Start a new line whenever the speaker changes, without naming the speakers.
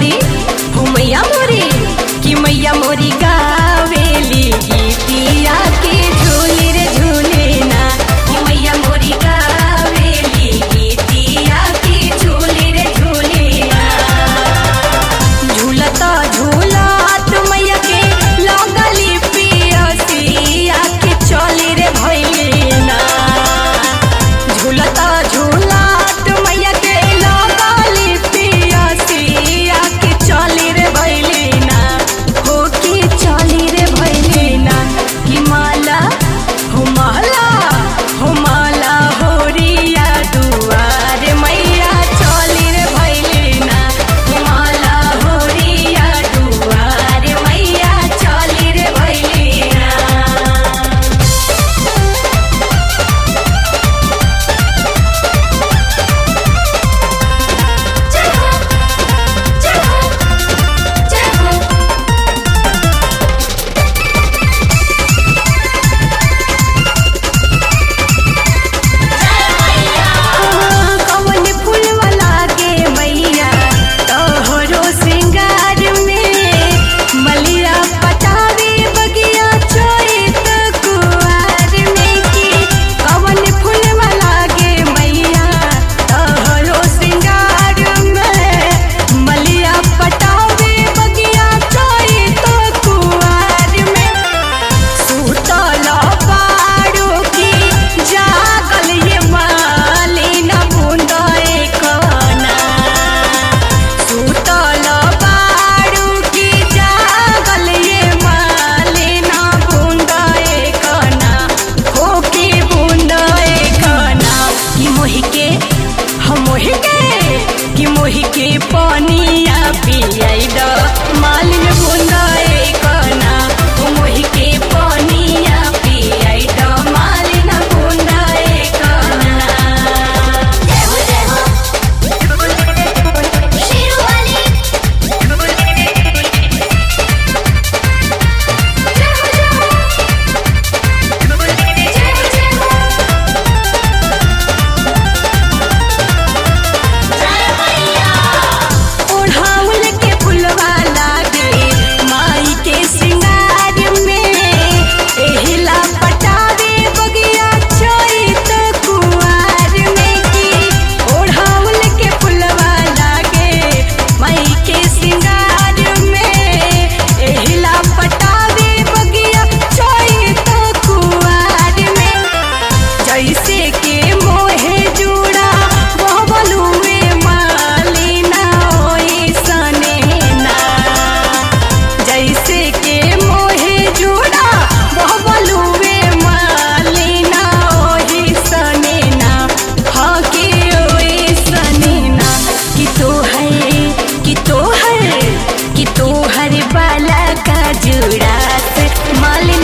मोरी हो मैया मोरी कि मैया मोरी गावेली गीतिया के झूले रे झूले ना कि मैया मोरी गावेली गीतिया के झूले रे झूले ना झूलता झूलत मैया के लगली पियसिया के चली रे भैलेना झूलता झूलत मैया के लगली पियसिया के चली रे भैलेना हो के चली रे भैलेना कि माला हो माला हो माला हो रिया दुआर मैया चली रे भैलेना कि माला हो रिया दुआर मैया चली रे भैलेना
जय हो जय हो जय हो
कवन फूलवा लागे मैया तोहरो श्रृंगार में मलिया पटावे बगिया चोरित कुआर में की कवन फूलवा लागे मैया तोहरो श्रृंगार में मलिया पटावे बगिया चोरित कुआर में सुतल पारो की जागल ये मालिन बुंदे कना सुतल पारो की जागल ये मालिन बुंदे कना हो की बुंदे कना कि मोहि के हम मोहि के कि मोहि के पानिया पियाई द मालिन बुंदे कना हो मोहि के पानिया पियाई द मालिन बुंदे कना
जय हो जय हो शेरू वाली जय हो जय हो जय हो जय हो जय मैया
ओढ़ाउल के फुलवा लागे माई के श्रृंगार में एहिला पटावे बगिया चोरित कुआर में की ओढ़ाउल के फुलवा लागे माई के श्रृंगार में एहिला पटावे बगिया चोरित कुआर में जैसे के मोहे जुड़ा बबलुए मालिना ओइसने ना जैसे के मोहे जुड़ा बबलुए मालिना ओइसने ना हाँ के ओइसने ना कि तो है कि तो है कि तो हर बाला का जुड़ा से मालिना